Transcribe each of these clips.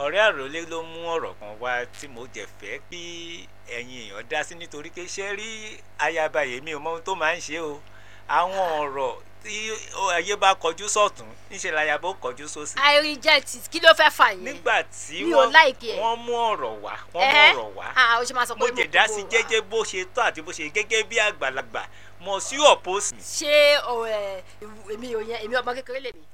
ọ̀rẹ́ àròlé ló mú ọ̀rọ̀ kan wá tí mo jẹ̀ fẹ́ kí ẹ̀yin èèyàn dá sí nítorí pé ṣé rí ayaba yèmí ò mọ ohun tó máa ń ṣe o àwọn ọ̀rọ̀ tí ayé bá kọjú sọ̀tún níṣẹ́ láyàbá ó kọjú sósì. i reject it kí ló fẹ́ fà yẹn. nígbà tí Mi ò like ẹ̀. wọ́n mú ọ̀rọ̀ wá wọ́n mú Ẹhẹ́. ọ̀rọ̀ wá ah o ṣe máa sọ mo pé jẹ̀ dá sí jẹ́jẹ́ bó ṣe tó àti bó ṣe gẹ́gẹ́ bí àgbàlagbà mo sí ọ̀pọ̀sì. ṣé o ẹ èmi ò yẹn èmi ọmọ kékeré lèmi.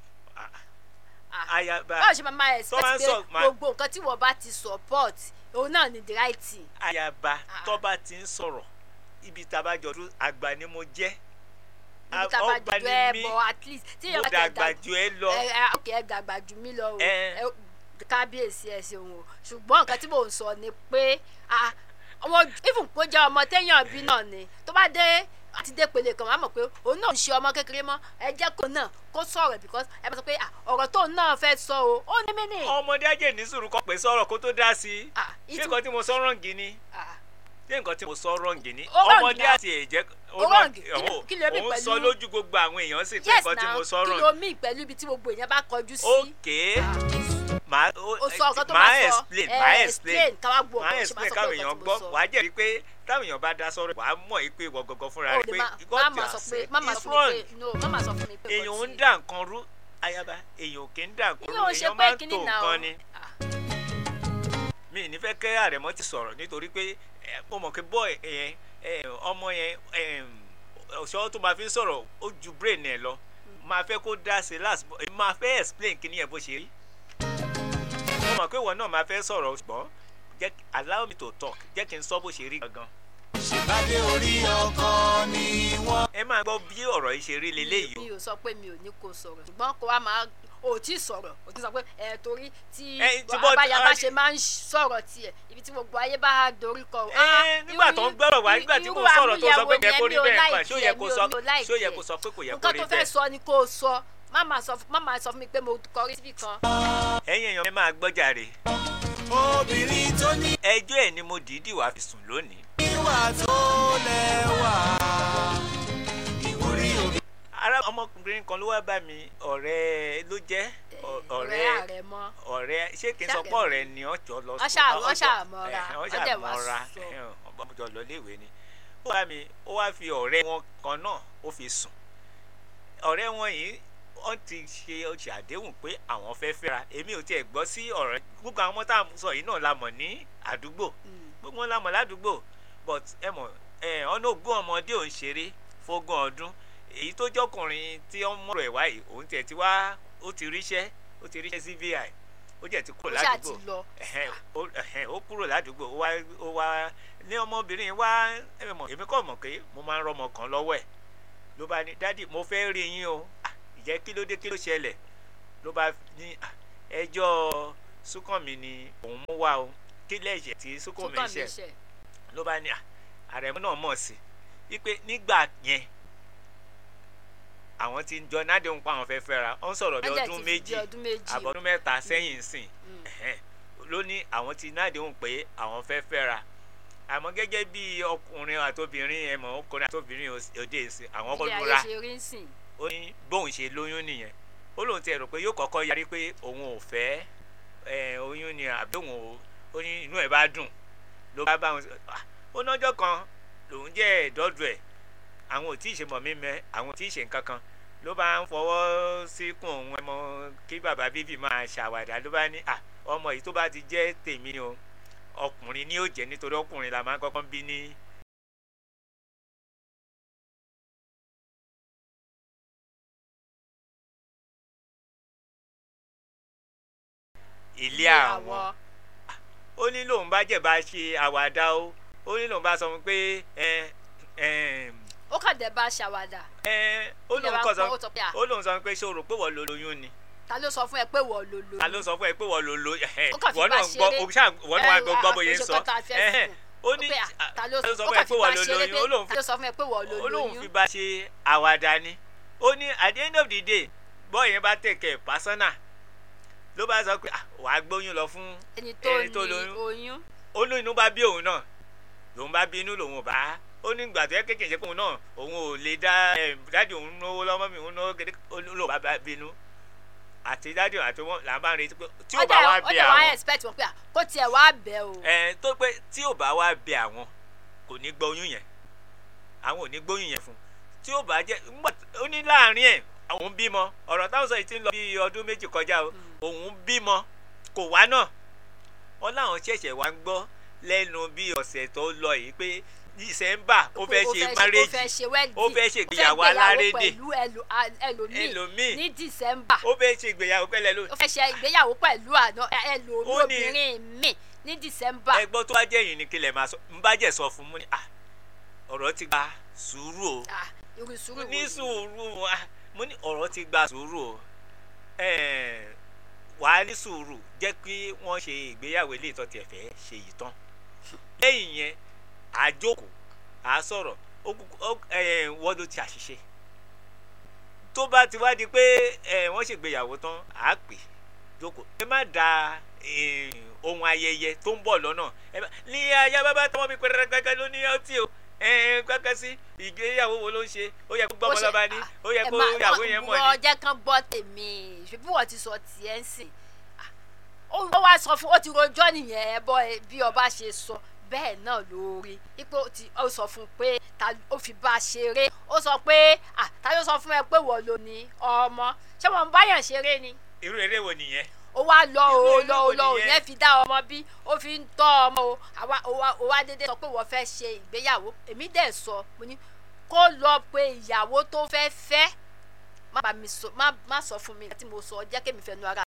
Ah. ayaba báwo ṣe máa máa tó máa ń expect sọ- pé máa- gbogbo nǹkan tí wọ́n bá ti support òun náà ni the right thing. ayaba Ah. tó bá ti ń sọ̀rọ̀ ibi tá a bá jọ dúró àgbà ni mo jẹ́ níbi tá a bá ọgbà jù ni ẹ mí bọ̀ at least tí mo èèyàn bá ti dàgbà dàgbà jù ẹ lọ ẹ ẹ ok ẹ dàgbà jù mí lọ o Ẹ. ẹ kábíyèsí ẹ ṣeun o ṣùgbọ́n nǹkan tí mò ń sọ ni pé ah, ọmọ even kó jẹ́ ọmọ téèyàn bí náà ni tó bá dé àti dé pele kan wàá mọ̀ pé òun náà ń ṣe ọmọ kékeré mọ́ ẹ jẹ́ kó náà kó sọ̀rọ̀ because ẹ bá sọ pé ah, ọ̀rọ̀ tóun náà fẹ́ sọ o ó ní mí nì. ọmọdé ajé ní sùúrù kan pè sọ̀rọ̀ kó tó dá sí i Ah, ṣé ìtú- nǹkan tí mo sọ rọǹgì ni ah, ṣé nǹkan tí mo sọ rọǹgì ni Ó wrong ọmọdé now. àti ẹ̀jẹ̀ Ó wrong. Kí ló- òun kí ló mean òun pẹ̀lú- sọ lójú gbogbo àwọn èèyàn sì pé yes nǹkan tí now mo sọ kí rọǹgì ló mí pẹ̀lú ibi tí gbogbo èèyàn bá kọjú sí. ókè màá o sọ nǹkan tó màá máa sọ explain ẹ, màá explain káwá gbọ́ màá ọ̀kan ṣe máa explain sọ pé káwọn nǹkan èèyàn tí mo gbọ́ sọ. wàá jẹ́rìí pé táwọn èèyàn bá dá sọ́rọ̀ wàá mọ̀ yìí pé ìwọ gangan fúnra o rẹ lè pé má what má you máa are sọ pé saying má máa is sọ fún wrong mi pé no má máa sọ fún mi pé èèyàn nǹkan ń tí- dà nǹkan rú ayaba èèyàn kì í dà nǹkan rú ìyẹn ò ṣe èèyàn pé máa ń kíní tó náà nǹkan ni Ah, mi ní fẹ́ kẹ́ àrẹ̀mọ́ ti sọ̀rọ̀ nítorí pé ẹ, mo mọ̀ pé bọ́ yẹn ẹ, ọmọ yẹn ẹ, ọ̀ṣọ́ tó máa fi ń sọ̀rọ̀ ó ju brain ẹ̀ lọ máa fẹ́ kó dá sí last but èmi máa fẹ́ explain kí ni ẹ̀ bó ṣe rí mo mọ̀ pé ìwọ náà máa fẹ́ sọ̀rọ̀ ṣùgbọ́n jẹ́ allow me to talk jẹ́ kí n sọ bó ṣe rí gangan ṣèbádé orí ọkọ ni wọ́n. ẹ máa gbọ́ bí ọ̀rọ̀ yìí ṣe rí leléyìí o mi ò sọ pé mi ò ní kó sọ̀rọ̀ ṣùgbọ́n kó wa máa o tí sọ̀rọ̀ o ti sọ pé ẹ torí tí Ẹ, tí bọ́- abáyaba ah, ṣe máa ń sọ̀rọ̀ tiẹ̀ ibi tí gbogbo ayé bá dorí kọ. ẹ nígbà tó ń gbọ́rọ̀ wá nígbà tí kò sọ̀rọ̀ tó sọ pé yẹ kó rí bẹ́ẹ̀ pa ṣó yẹ kó sọ ṣó yẹ kó sọ pé kò yẹ kó nǹkan rí tó fẹ́ bẹ́ẹ̀ sọ ni kó o sọ má máa sọ má máa sọ fún mi pé mo kọrí síbì kan. ẹ̀yin èèyàn ẹ máa gbọ́ jàre obìnrin tó ní ẹjọ́ ẹ̀ ni mo dìídì wá fi sùn lónìí ìwà tó lẹ́wà. ìwúrí obìnrin. ara ọmọkùnrin kan ló wá bá mi ọ̀rẹ́ ló jẹ́ ọ- ọ̀rẹ́ ọ̀rẹ́ ààrẹ mọ́ ọ̀rẹ́ ṣé kí n sọ pé Ṣàkẹ́mi. ọ̀rẹ́ ni ọ̀jọ́ lọ Wọ́n ṣà- ọjọ́- wọ́n ṣà mọ́ra, ẹ̀hẹ̀, wọ́n wọ́n ṣà dẹ̀ wá mọ́ra sọ. ẹ̀hẹ̀, ọjọ́ lọ léèwé ni ó wá mi ó wá fi ọ̀rẹ́ wọn kan náà ó fi sùn ọ̀rẹ́ wọn yìí wọ́n ti ṣe ọjà àdéhùn pé àwọn fẹ́ fẹ́ra èmi ò tiẹ̀ gbọ́ sí ọ̀rẹ́ gbogbo àwọn ọmọ tá à ń sọ yìí náà la mọ̀ ní àdúgbò Mm. gbogbo wọn la mọ̀ ládùúgbò but ẹ mọ̀ ẹ ọ̀nà ogún ọmọdé ò ń ṣeré fógún ọdún èyí tó jọkùnrin tí ó ń mọ̀rọ̀ ẹ̀ wáyìí òun tiẹ̀ ti wá ó ti ríṣẹ́ ó ti ríṣẹ́ sí vi ó jẹ́ ti kúrò ó ṣáà ti ládùúgbò lọ. ẹ̀hẹ́n, ó ẹ̀hẹ́n, ó kúrò ládùúgbò ó wá ó wá ní ọmọbìnrin wá ẹ mọ̀ èmi kọ́ mọ̀ pé mo máa ń rọmọ kan lọ́wọ́ ẹ̀ ló bá ní dádì mo fẹ́ rí yín o "Ah, ìjẹ́ kí ló dé kí ló ṣẹlẹ̀ ló bá ní "Ah, ẹjọ́ súnkànmí ni òun mú wá o kí lẹ́yìn tí súnkànmí Súnkànmí ṣẹ̀ ṣẹ̀. ló bá ní "Ah, àrẹ̀mú náà mọ̀ sí wípé nígbà yẹn àwọn tí ń jọ nádéhùn pa àwọn fẹ́ fẹ́ra ó ń sọ̀rọ̀ bí Wọ́n dẹ̀ ọdún ti fi méjì bí ọdún méjì. àbọ̀dún mẹ́ta sẹ́yìn sìn Mm. ẹ̀hẹ́n, ló ní àwọn tí nádéhùn pé àwọn fẹ́ fẹ́ra àmọ́ gẹ́gẹ́ bí ọkùnrin àtobìnrin ẹ̀mọ́ ọkùnrin àtobìnrin òs- òde ìsìn àwọn kọ́ ilé ayé lura ṣe rí ń sìn. ó ní bóun ṣe lóyún nìyẹn ó lóun ti rò pé yóò kọ́kọ́ yarí pé òun ò fẹ́ ẹ, oyún ni àbí òun ò ó ní inú ẹ̀ bá dùn ló bá bá wọn sọ "Ah, ó nájọ́ kan lòun jẹ́ ẹ̀dọ́dù ẹ̀ àwọn ò tí ì ṣe mọ̀ mí mẹ́ àwọn ò tí ì ṣe nǹkan kan ló bá ń fọwọ́ síkùn òun ẹmọ kí bàbá bíbí máa ṣàwàdà ló bá ní "Ah, ọmọ yìí tó bá ti jẹ́ tèmi o ọkùnrin ni yóò jẹ́ nítorí ọkùnrin la máa ń kọ́kọ́ bí ní ilé àwọn ó ní lòun bá jẹ̀ bá ṣe àwàdà o ó ní lòun bá sọ fún pé ẹ ẹ ó kàn dé bá ṣàwádà ẹ ó Ilé lòun wa kọ ń pọ́n, sọ ó sọ pé à. ó lòun sọ pé ṣé o rò pé wọ́n lo lóyún ni ta ló sọ fún ẹ pé wọ́n ló lóyún. ta ló sọ fún ẹ pé wọ́n lo lo ẹ Ó kàn fi wọ́n bá náà ń gbọ́ ṣeré. o ṣáà wọ́n náà Ẹ, gbọ́ gbọ́ bóyá ń àkóso sọ kan tá a fẹ́ ẹhẹ́n, fún. ó ní pé à, ta ló ta ló sọ ó fún ẹ kàn pé fi wọ́n bá lo ṣeré lóyún pé ó lóun ta ló sọ fún ẹ pé wọ́n ló ó lóun fi lóyún. bá ṣe àwàdà ni ó ní at the end of the day bọ́ọ̀ yẹn bá tẹ̀kẹ̀ pásánà ló bá sọ pé "Ah, wàá gbóyún lọ fún ẹni tó ẹni tó ní lóyún oyún. ó ní inú bá bí òun náà lòun bá bí inú lòun ò bá ó ní ìgbà tó yẹ kékeré pé òun náà òun ò lè dá ẹ dáàdi òun náwó lọ́mọ mi òun náwó kéde ó ní lòun bá bá bínú àti dádì àti wọn là ń bá ń retí pé tí ò ó bá dẹ̀ wá ó bẹ dẹ̀ wá àwọn expect wọn pé à, kó tiẹ̀ wá bẹ̀ o ẹ tó pé tí ò bá wá bẹ àwọn kò ní gbọ́ oyún yẹn àwọn ò ní gbóyún yẹn fún tí ò bá jẹ́ ńgbà ó ní láàrin ẹ̀ òun bímọ ọ̀rọ̀ táwọn sọ yìí ti ń lọ bí ọdún méjì kọjá o òun bímọ kò wá náà wọn láwọn ṣẹ̀ṣẹ̀ wá ń gbọ́ lẹ́nu bí ọ̀sẹ̀ tó lọ yìí pé dísẹ́mbà ó fẹ́ ṣe ó márèjì fẹ́ ṣe wedding ó fẹ́ ṣe ìgbéyàwó alárédè pẹ̀lú ẹlò- a- ẹlòmíì ẹlòmíì ní december ó fẹ́ ṣe ìgbéyàwó pẹ́lẹ́ ló ó fẹ́ ṣe ìgbéyàwó pẹ̀lú àná ẹlòmíì Ó ní- obìnrin mi ní december ẹgbọ́n tó bá jẹ́ yìí ni kí lè máa sọ ń bá jẹ́ sọ fún mú ni ah ọ̀rọ̀ ti gba sùúrù o Ah, irú sùúrù mo wo ní ni? sùúrù ah, mo ní ọ̀rọ̀ ti gba sùúrù o Eh, wàá ní sùúrù jẹ́ kí wọ́n ṣe ìgbéyàwó ilé ìtọ́ tiẹ̀ fẹ́ ṣe yìí tán lẹ́yìn yẹn àjókòó à sọ̀rọ̀ ó kúkú- ó- eh, wọ́n ló ti àṣìṣe tó bá ti wá di pé eh, wọ́n ṣègbéyàwó tán à á pè jókòó ẹ má da eh, ohun ayẹyẹ tó ń bọ̀ lọ́nà ẹ má ní ayé bàbá tọmọ mi pẹrẹrẹ ló ní ọtí o kọ́kọ́ sí ìgbéyàwó wo ló ń ṣe ó yẹ kó gbọ́ Ó ọmọ ṣe- lọ́ba ní ah, ó yẹ ẹ kó máa- ìyàwó yẹn mọ̀ wọ́n ní. jẹ́ kán gbọ́ tèmi ṣùgbọ́n wọ́n ti sọ tiẹ̀ ń sìn Ah, ó ó wá sọ fún ó ti rojọ́ nìyẹn ẹ bọ́ ẹ bí ọba ṣe sọ bẹ́ẹ̀ náà lórí ipò tí ó sọ fún un pé ta ó fi bá a ṣeré ó sọ pé ah ta ló sọ fún ẹ pé wọ́n ló ní ọmọ ṣé wọ́n ń báyàn ṣeré ni irú eré wo nìyẹn. ó wá lọ Irú o ìlú lọ o wo lọ o nìyẹn? yẹn fi dá ọmọ bí ó fi ń tọ́ ọmọ o àwa ó wá ó wá dédé sọ pé wọ́n fẹ́ ṣe ìgbéyàwó èmi dẹ̀ sọ mo ní kó lọ pé ìyàwó tó fẹ́ fẹ́ má bá mi sọ má má sọ fún mi tí mo sọ jẹ́ kémi fẹnu ara